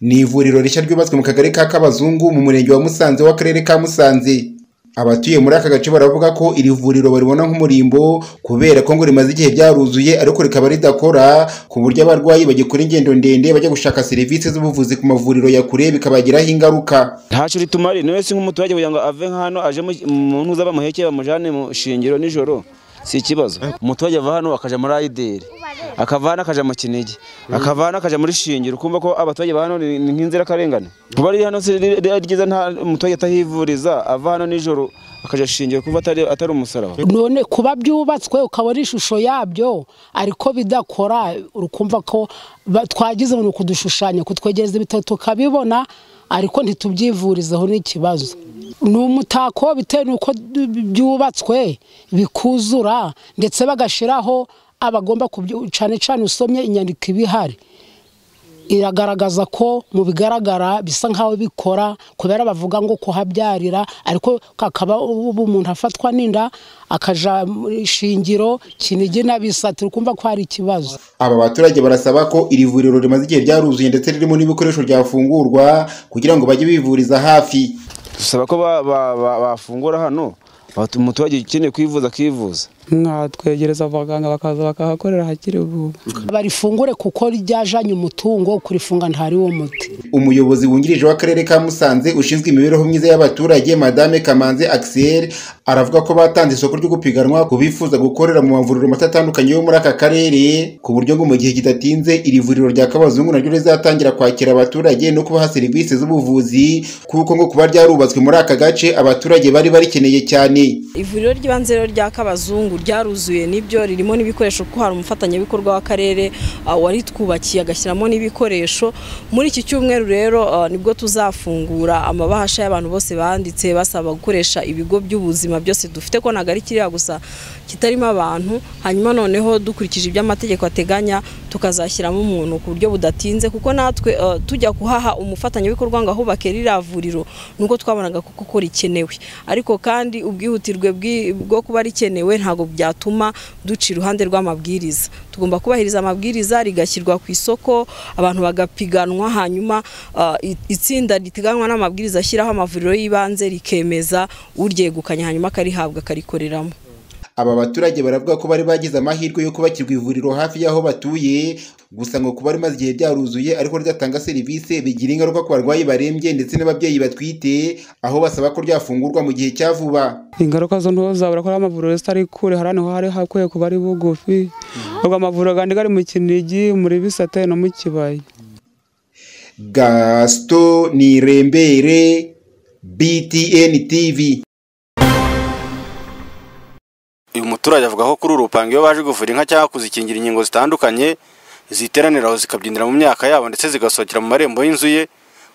Ni ivuriro rishya ryubatswe mu kagari ka Kabazungu mu murenge wa Musanze w'akarere ka Musanze. Abatuye muri aka gace baravuga ko iri vuriro baribona nk'umurimbo kubera ko ngo rimaze igihe ryaruzuye ariko rikaba ridakora ku buryo abarwayi bagikora ingendo ndende bajya gushaka serivisi z'ubuvuzi ku mavuriro ya kure bikabagiraho ingaruka. ntacyo ritumari niwe si nk'umuturage kugira ngo ave hano aje mu ntuza bamuhekeye bamujyane mu shingiro nijoro si ikibazo umuturage ava hano akajya muri ayideri akava hano akajya mu kinigi akava hano akajya muri shingiro ukumva ko abaturage ba hano ni ni nk'inzirakarengane kuba riri hano si riri- riri ryiza nta umuturage atahivuriza ava hano nijoro akajya shingiro kumva atari atari umusaraba none kuba byubatswe ukabona ishusho yabyo ariko bidakora urukumva ko ba- twagize umuntu kudushushanya kutwegereza ibitaro tukabibona ariko ntitubyivurizeho n'ikibazo ni umutako bitewe n'uko d- byubatswe bikuzura ndetse bagashyiraho abagomba kubyo cyane cyane usomye inyandiko ibihari iragaragaza ko mu bigaragara bisa nk'aho bikora kubera bavuga ngo kuhabyarira ariko kakaba ubu umuntu afatwa n'inda akaja muri shingiro kinigi n'abisatira ukumva ko hari ikibazo Aba baturage barasaba ko iri vuriro rimaze igihe ryaruzuye ndetse ririmo n'ibikoresho byafungurwa kugira ngo bajye bivuriza hafi. dusaba ko ba- ba- ba- bafungura hano batu- umuturage ukeneye kwivuza akivuza mwatwegereza abaganga bakaza bakahakorera hakiri vuba barifungure kuko ryajanye umutungo kurifunga ntari wo muti Umuyobozi wungirije w'Akarere ka Musanze ushinzwe imibereho myiza y'abaturage Madame Kamanzi Axel aravuga ko batanze isoko ryo gupiganwa ku bifuza gukorera mu mavuriro mato atandukanye yo muri aka karere ku buryo ngo mu gihe kidatinze iri vuriro rya Kabazungu naryo rizatangira kwakira abaturage no kubaha serivisi z'ubuvuzi kuko ngo kuba ryarubatswe muri aka gace abaturage bari barikeneye cyane. ivuriro ry'ibanze rero rya kabazungu ryaruzuye nibyo ririmo n'ibikoresho kuko hari umufatanyabikorwa w'akarere ah, waritwubakiye agashyiramo n'ibikoresho muri iki cyumweru rero ah, nibwo tuzafungura amabahasha y'abantu bose banditse basaba gukoresha ibigo by'ubuzima byose dufite ko ntabwo ari kiriya gusa kitarimo abantu hanyuma noneho dukurikije ibyo amategeko ateganya tukazashyiramo umuntu ku buryo budatinze kuko natwe ah, tujya kuhaha umufatanyabikorwa ngo ahubake ririya vuriro nuko twabonaga kuko ko rikenewe ariko kandi ubwihutirwe bw'i- bwo kuba rikenewe ntabwo byatuma duca iruhande rw'amabwiriza tugomba kubahiriza amabwiriza rigashyirwa ku isoko abantu bagapiganwa hanyuma ah, i- itsinda riteganywa n'amabwiriza ashyiraho amavuriro y'ibanze rikemeza uryegukanye hanyuma akarihabwa akarikoreramo Aba baturage baravuga ko bari bagize amahirwe yo kubakirwa ivuriro hafi y'aho batuye gusa ngo kuba rimaze igihe ryaruzuye ariko ridatanga serivisi bigira ingaruka ku barwayi barembye ndetse n'ababyeyi batwite aho basaba ko ryafungurwa mu gihe cya vuba ingaruka zo ntuzabura ko ari amavuriro zitari kure hari ahantu hari hakwiye kuba ari bugufi ubwo amavuriro gandi gari mu kinigi muri bisate no mu kibaya Gaston Nirembere BTN TV uyu muturage avuga ko kuri uru rupango iyo baje kuvura inka cyangwa kuzikingira inkingo zitandukanye ziteranira aho zikabyinira mu myaka yabo ndetse zigasohokera mu marembo y'inzu ye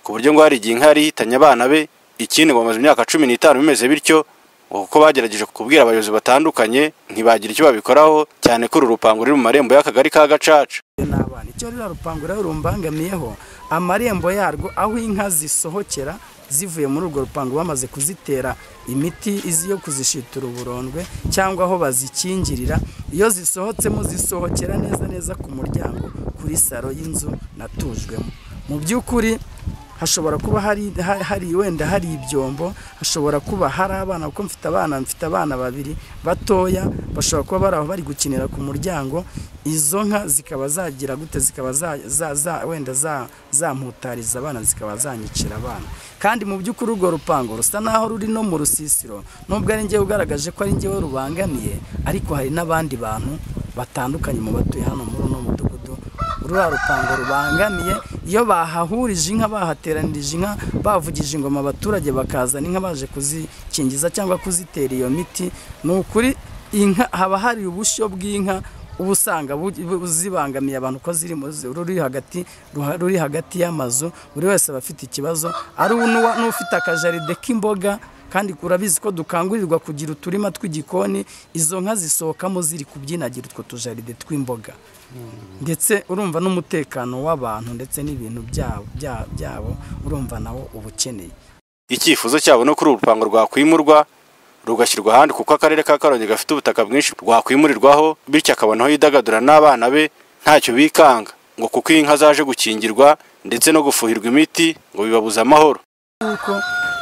ku buryo ngo hari igihe inka yari ihitanye abana be ikindi ngo bamaze imyaka cumi n'itanu bimeze bityo ngo kuko bagerageje kubwira abayobozi batandukanye ntibagira icyo babikoraho cyane ko uru rupango ruri mu marembo y'akagari ka gacaca n'abana icyo ririya rupangu rero rumbangamiyeho amarembo yarwo aho inka zisohokera zivuye muri urwo rupangu bamaze kuzitera imiti izi yo kuzishitura uburondwe cyangwa aho bazikingirira iyo zisohotsemo zisohokera neza neza ku muryango kuri saro y'inzu natujwemo mu by'ukuri hashobora kuba hari, ha- hari wenda hari ibyombo hashobora kuba hari abana kuko mfite abana mfite abana babiri batoya bashobora kuba bari aho bari gukinira ku muryango izo nka zikaba zagira gute zikaba za, za, za, wenda za- zamputariza abana zikaba zanyicira abana kandi mu by'ukuri urwo rupango rusa naho ruri no mu rusisiro nubwo ari njyewe ugaragaje ko ari njyewe rubangamiye ariko hari n'abandi bantu batandukanye mu batuye hano muri uno mudugudu ruriya rupango rubangamiye iyo bahahurije inka bahateranirije inka bavugije ingoma abaturage bakazana inka baje kuzikingiza cyangwa kuzitera iyo miti ni ukuri inka haba hari ubushyo bw'inka uba usanga bu- bu- zibangamiye abantu ko ziri mu zi- ruri hagati ruha- ruri hagati y'amazu buri wese aba afite ikibazo ari n'uwa- n'ufite akajaride k'imboga kandi urabizi ko dukangurirwa kugira uturima tw'igikoni izo nka zisohokamo ziri kubyinagira utwo tujaride tw'imboga ndetse urumva n'umutekano w'abantu ndetse n'ibintu byabo bya- byabo urumva nawo uba ukeneye icyifuzo cyabo no kuri uru rupango rwakwimurwa rugashyirwa ahandi kuko akarere ka karongi gafite ubutaka bwinshi rwakwimurirwaho bityo akabonaho yidagadura n'abana be ntacyo bikanga ngo kuko iyi nka zaje gukingirwa ndetse no gufuhirwa imiti ngo bibabuze amahoro kuko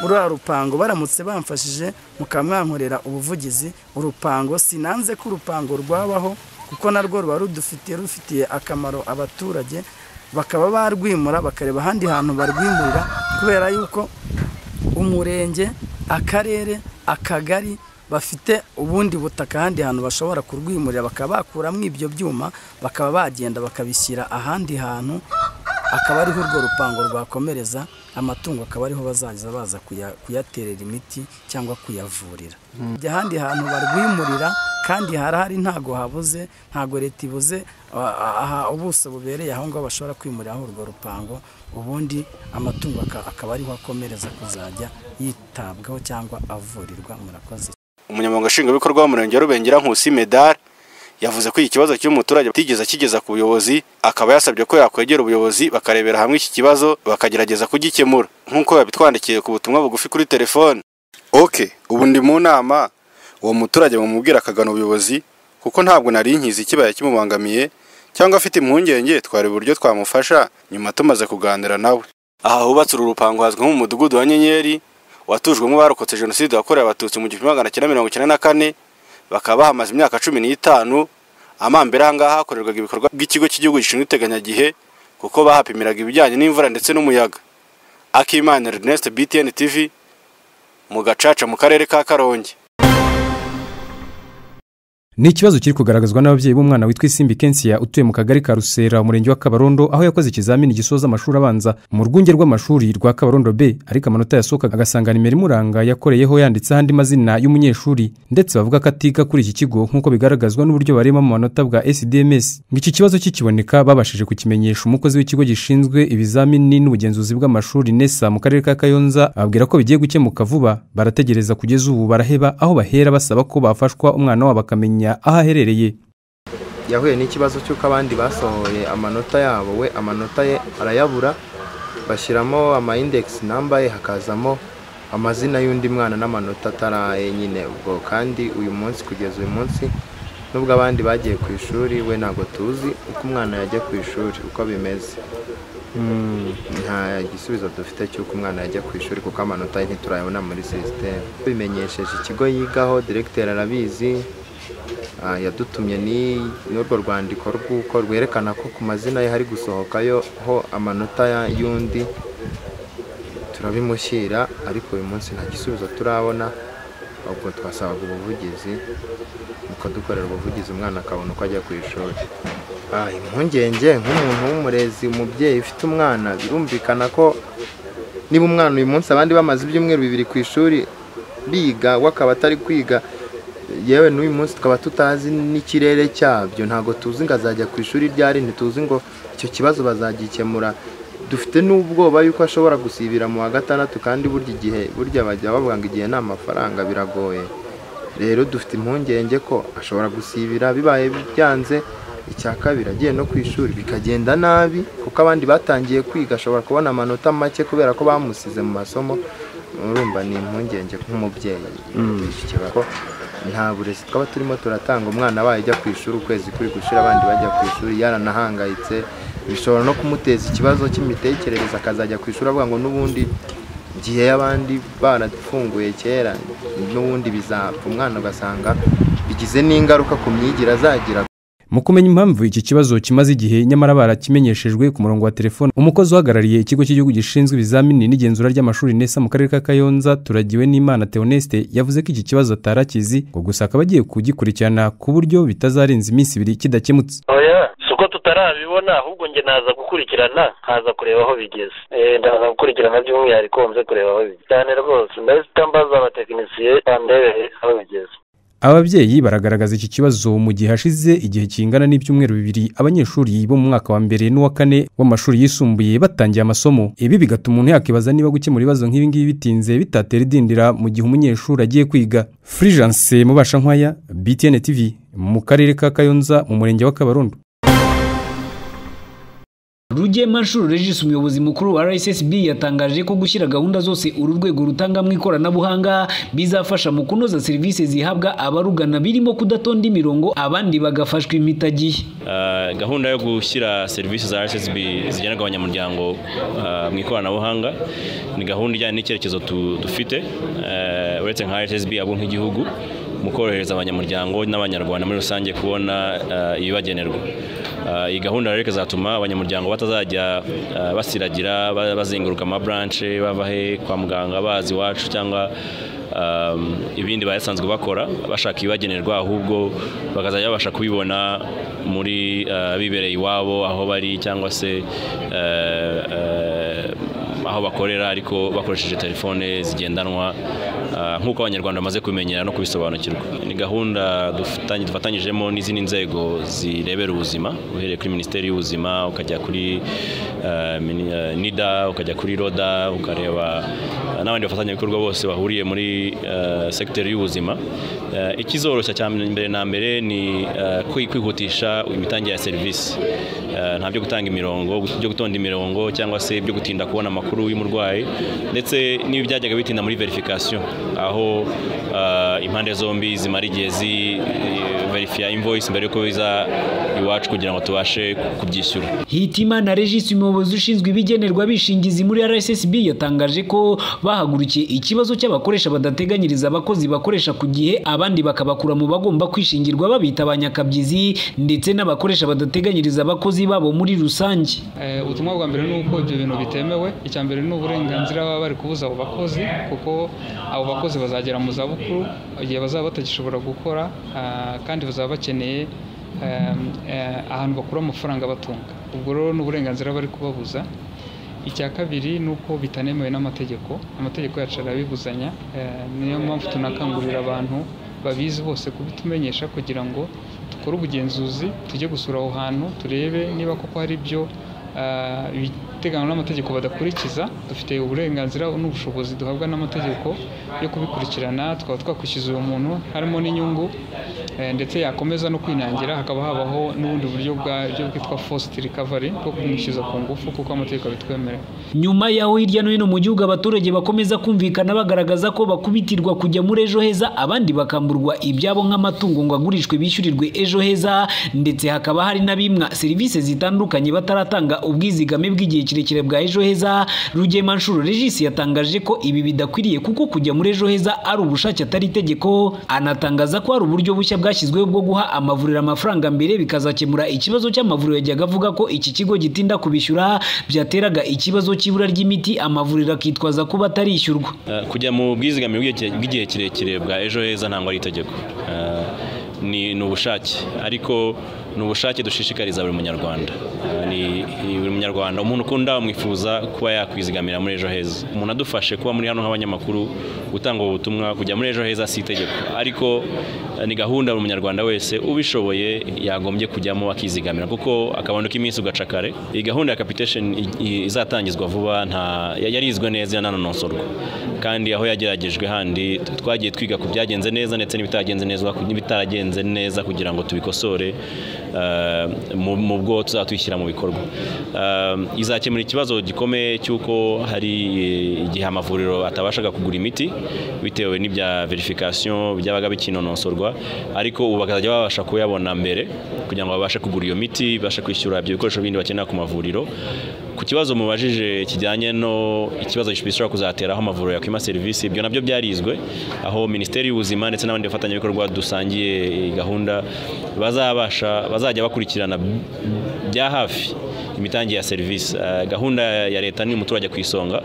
ruriya rupango baramutse bamfashije mukaba mwankorera ubuvugizi urupango sinanze ko urupango rwabaho kuko narwo ruba rudufitiye rufitiye akamaro abaturage bakaba barwimura bakareba ahandi hantu barwimurira kubera yuko umurenge akarere akagari bafite ubundi butaka ahandi hantu bashobora kurwimurira bakaba bakuramo ibyo byuma bakaba bagenda bakabishyira ahandi hantu akaba ariho urwo rupango rwakomereza amatungo akaba ariho bazaza baza kuya- kuyaterera imiti cyangwa kuyavurira Ajya ahandi hantu barwimurira kandi harahari ntago habuze ntago leta ibuze a- a- aha ubuso bubereye aho ngaho bashobora kwimuriraho urwo rupango ubundi amatungo aka- akaba ariho akomereza kuzajya yitabwaho cyangwa avurirwa murakoze umunyamabanga nshingwabikorwa w'umurenge wa rubengera nkusi medal yavuze ko iki kibazo cy'umuturage atigeze akigeza ku buyobozi akaba yasabye ko yakwegera ubuyobozi bakarebera hamwe iki kibazo bakagerageza kugikemura nk'uko yabitwandikiye ku butumwa bugufi kuri telefone oke ubu ndi mu nama uwo muturage bamubwira akagana ubuyobozi kuko ntabwo nari nkizi ikibaya kimubangamiye cyangwa afite impungenge twari uburyo twamufasha nyuma tumaze kuganira nawe aha hubatse uru rupango hazwi nk'umudugudu wa nyenyeri watujwemo abarokotse jenoside yakorewe abatutsi mu gihumbi magana cyenda mirongo icyenda na kane bakaba bahamaze imyaka cumi n'itanu amambere aha ngaha hakorerwaga ibikorwa by'ikigo cy'igihugu gishinzwe iteganyagihe kuko bahapimiraga ibijyanye n'imvura ndetse n'umuyaga akimana ernest btn tv mu gacaca mu karere ka karongi ni ikibazo kiri kugaragazwa n'ababyeyi b'umwana witwa isimbi kensiya utuye mu kagari ka rusera umurenge wa kabarondo aho yakoze ikizamini gisoza amashuri abanza mu rwunge rw'amashuri rwa kabarondo b ariko amanota yasohokaga agasanga nimero imuranga yakoreyeho yanditseho andi mazina y'umunyeshuri ndetse bavuga ko atiga kuri iki kigo nk'uko bigaragazwa n'uburyo bareba mu manota bwa sdms ngo iki kibazo kikiboneka babashije kukimenyesha umukozi w'ikigo gishinzwe ibizamini n'ubugenzuzi bw'amashuri nesa mu karere ka kayonza ababwira ko bigiye gukemuka vuba barategereza kugeza ubu baraheba aho bahera basaba ko bafashwa umwana wabo akamenya aho aherereye yahuye n'ikibazo cy'uko abandi basohoye amanota yabo we amanota ye arayabura bashyiramo ama index namba ye hakazamo amazina y'undi mwana n'amanota atari aye nyine ubwo kandi uyu munsi kugeza uyu munsi nubwo abandi bagiye ku ishuri we ntabwo tuzi uko umwana yajya ku ishuri uko bimeze Mm, nta gisubizo dufite cy'uko umwana yajya ku ishuri kuko amanota ye ntiturayabona muri sisiteme bimenyesheje ikigo yigaho diregiteri arabizi Ah, yadutumye ni n'urwo rwandiko rw'uko rwerekana ko ku mazina ye hari gusohokayo ho amanota ya- y'undi turabimushyira ariko uyu munsi nta gisubizo turabona ahubwo twasabaga ubuvugizi nuko dukorera ubuvugizi umwana akabona uko ajya ku ishuri Ah, impungenge nk'umuntu w'umurezi umubyeyi ufite umwana birumvikana ko niba umwana uyu munsi abandi bamaze ibyumweru bibiri ku ishuri biga we akaba atari kwiga yewe n'uyu munsi tukaba tutazi n'ikirere cyabyo ntabwo tuzi ngo azajya ku ishuri ryari ntituzi ngo icyo kibazo bazagikemura dufite n'ubwoba yuko ashobora gusibira mu wa gatandatu kandi burya igihe burya bajya bavuga ngo igihe ni amafaranga biragoye rero dufite impungenge ko ashobora gusibira bibaye byanze icya kabiri agiye no ku ishuri bikagenda nabi kuko abandi batangiye kwiga ashobora kubona amanota make kubera ko bamusize mu masomo urumva ni impungenge nk'umubyeyi iki kibazo nta burezi twaba turimo turatanga umwana abaye ajya ku ishuri ukwezi kuri gushira abandi bajya ku ishuri yaranahangayitse bishobora no kumuteza ikibazo cy'imitekerereze akazajya ku ishuri avuga ngo n'ubundi igihe y'abandi barafunguye kera n'ubundi bizapfa umwana ugasanga bigize n'ingaruka ku myigire azagira mu kumenya impamvu iki kibazo kimaze igihe nyamara barakimenyeshejwe ku murongo wa telefone umukozi uhagarariye ikigo cy'igihugu gishinzwe ibizamini n'igenzura ry'amashuri nesa mu karere ka kayonza turagiwe n'imana theoneste yavuze ko iki kibazo atari akizi ngo gusa akaba agiye kugikurikirana ku buryo bitazarenza iminsi ibiri kidakemutse oya si uko tutarabibona ahubwo njye naza gukurikirana nkaza kureba aho bigeze Eh, ndaza gukurikirana by'umwihariko nze kureba aho bigeze cyane rwose ndahita mbaza abatekinisiye bandebere aho bigeze ababyeyi baragaragaza iki kibazo mu gihe hashize igihe kingana n'ibyumweru bibiri abanyeshuri bo mu mwaka wa mbere n'uwa kane w'amashuri yisumbuye batangiye amasomo ibi bigatuma umuntu yakibaza niba gukemura ibibazo nk'ibi ngibi bitinze bitatera idindira mu gihe umunyeshuri agiye kwiga furijanse mubasha nkwaya btn tv mu karere ka kayonza mu murenge wa kabarondo rugemanshuro regis umuyobozi mukuru wa rssb yatangaje ko gushyira gahunda zose uru rwego rutangamo ikoranabuhanga bizafasha mu kunoza serivisi zihabwa abarugana birimo kudatonda imirongo abandi bagafashwa imitagihe gahunda yo gushyira serivisi za rssb zigenerwa abanyamuryango ah, mu ikoranabuhanga ni gahunda ijyanye n'icyerekezo tu- dufite eh, uretse nka rssb ahubwo nk'igihugu mu korohereza abanyamuryango n'abanyarwanda muri rusange kubona ah, ibibagenerwa Ah, iyi gahunda rero ikazatuma abanyamuryango batazajya ah, basiragira ba- bazenguruka amaburanche bava he kwa muganga bazi iwacu cyangwa um, ibindi basanzwe bakora bashaka ibibagenerwa ahubwo bakazajya babasha kubibona muri ah, bibereye iwabo aho bari cyangwa se eh, eh, aho bakorera ariko bakoresheje telefone zigendanwa ah, nk'uko abanyarwanda bamaze kubimenyera no kubisobanukirwa ni gahunda dufatanye- dufatanyijemo n'izindi nzego zirebera ubuzima uhereye kuri minisiteri y'ubuzima ukajya kuri eh, mini- eh, nida ukajya kuri roda ukareba eh, n'abandi bafatanyabikorwa bose bahuriye muri eh, sekiteri y'ubuzima Eh, ikizoroshya cya mbere na mbere ni eh, kwi- kwihutisha imitangire ya serivisi Eh, nta byo gutanga imirongo byo gutonda imirongo cyangwa se byo gutinda kubona amakuru y'umurwayi ndetse n'ibi byajyaga bitinda muri verification aho eh, impande zombi zimara igihe zi verifiya invoice mbere yuko biza iwacu kugira ngo tubashe kubyishyura hitimana regis umuyobozi ushinzwe ibigenerwa bishingizi muri rssb yatangaje ko bahagurukiye ikibazo cy'abakoresha badateganyiriza abakozi bakoresha ku gihe abandi bakabakura mu bagomba kwishingirwa babita abanyakabyizi ndetse n'abakoresha badateganyiriza abakozi babo muri rusange Eh, ubutumwa bwa mbere ni uko ibyo bintu bitemewe icya mbere ni uburenganzira baba bari kubuza abo bakozi kuko abo bakozi bazagera mu zabukuru igihe bazaba batagishobora gukora ah, kandi bazaba bakeneye ehm, eh, ahantu bakura amafaranga abatunga ubwo rero ni uburenganzira bari kubabuza icya kabiri ni uko bitanemewe n'amategeko amategeko yacu arabibuzanya eh, niyo mpamvu tunakangurira abantu babizi bose kubitumenyesha kugira ngo dukore ubugenzuzi tujye gusura aho hantu turebe niba koko hari ibyo ah, ibiteganywa n'amategeko badakurikiza dufite uburenganzira n'ubushobozi duhabwa n'amategeko yo kubikurikirana twaba twakwishyuza uwo muntu harimo n'inyungu eh, ndetse yakomeza no kwinangira hakaba habaho n'ubundi buryo bwa- byo bwitwa forced recovery bwo kumwishyuza ku ngufu kuko amategeko abitwemerera nyuma y'aho hirya no hino mu gihugu abaturage bakomeza kumvikana bagaragaza ko bakubitirwa kujya muri ejo heza abandi bakamburwa ibyabo nk'amatungo ngo agurishwe bishyurirwe ejo heza ndetse hakaba hari n'abimwa serivisi zitandukanye bataratanga ubwizigame bw'igihe kirekire bwa ejo heza rugemanshuro regis yatangaje ko ibi bidakwiriye kuko kujya muri ejo heza ari ubushake atari itegeko anatangaza ko hari uburyo bushya bwashyizweho bwo guha amavuriro amafaranga mbere bikazakemura ikibazo cy'amavuriro yajyaga avuga ko iki kigo gitinda kubishyura byateraga ikibazo cy'ibura ry'imiti amavuriro akitwaza kuba atarishyurwa Eh, kujya mu bwizigame bw'igihe- bw'igihe kirekire bwa ejo heza ntabwo ari itegeko Eh, ni ni ubushake ariko ni ubushake dushishikariza buri munyarwanda Eh, ni ni buri munyarwanda umuntu ukunda wamwifuza kuba yakwizigamira muri ejo heza umuntu adufashe kuba muri hano nk'abanyamakuru gutanga ubu butumwa kujya muri ejo heza si itegeko ariko eh, ni gahunda buri munyarwanda wese ubishoboye yagombye kujyamo akizigamira kuko akabando k'iminsi ugaca kare iyi gahunda ya capitation i- i- izatangizwa vuba nta ya- yarizwe neza yananonosorwa kandi aho yageragejwe handi t- twagiye twiga ku byagenze neza ndetse n'ibitagenze neza n'ibitaragenze neza kugira ngo tubikosore eh, mu- mu bwo tuzatwishyira mu bikorwa Eh, izakemura ikibazo gikomeye cy'uko hari eh, igihe amavuriro atabashaga kugura imiti bitewe n'ibya verification byabaga bikinonosorwa ariko ubu bakazajya babasha kuyabona mbere kugira ngo babashe kugura iyo miti babashe kwishyura ibyo bikoresho bindi bakenera ku mavuriro ku kibazo mubajije kijyanye no ikibazo gishobora kuzatera aho amavuriro yakwima serivisi ibyo nabyo byarizwe aho minisiteri y'ubuzima ndetse n'abandi bafatanyabikorwa dusangiye iyi gahunda bazabasha bazajya bakurikirana bya hafi imitangire ya serivisi Eh, gahunda ya leta ni umuturage ku isonga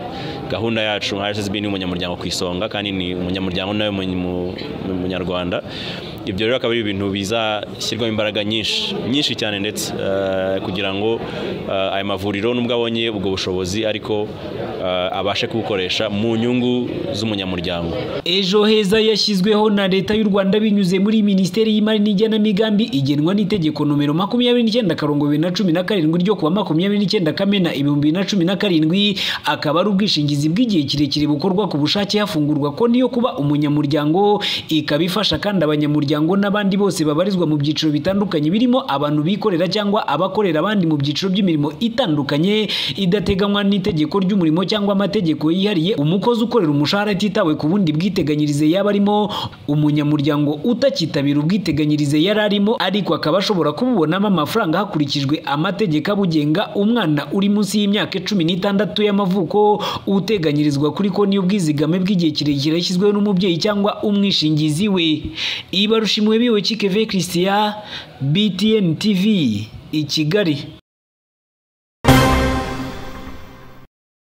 gahunda yacu nka rssb ni umunyamuryango ku isonga kandi ni umunyamuryango nawe mu- mu- mu- munyarwanda ibyo rero akaba ari ibintu bizashyirwamo imbaraga nyinshi nyinshi cyane ndetse eh, kugira ngo eh, aya mavuriro nubwo abonye ubwo bushobozi ariko eh, abashe kubukoresha mu nyungu z'umunyamuryango ejo heza yashyizweho na leta y'u rwanda binyuze muri minisiteri y'imari n'igenamigambi igenwa n'itegeko nomero makumyabiri n'icyenda akarongo bibiri na cumi na karindwi ryo kuwa makumyabiri n'icyenda kamena ibihumbi bibiri na cumi na karindwi akaba ari ubwishingizi bw'igihe kirekire bukorwa ku bushake hafungurwa konti yo kuba umunyamuryango ikaba ifasha kandi abanyamuryango abanyamuryango n'abandi bose babarizwa mu byiciro bitandukanye birimo abantu bikorera cyangwa abakorera abandi mu byiciro by'imirimo itandukanye idateganywa n'itegeko ry'umurimo cyangwa amategeko yihariye umukozi ukorera umushahara atitawe ku bundi bwiteganyirize yaba arimo umunyamuryango utakitabira ubwiteganyirize yari arimo ariko akaba ashobora kububonamo amafaranga hakurikijwe amategeko abugenga umwana uri munsi y'imyaka cumi n'itandatu y'amavuko uteganyirizwa kuri konti y'ubwizigame bw'igihe kirekire yashyizweho n'umubyeyi cyangwa umwishingizi we ibarushimwe biwe kikeve christian btn tv i kigali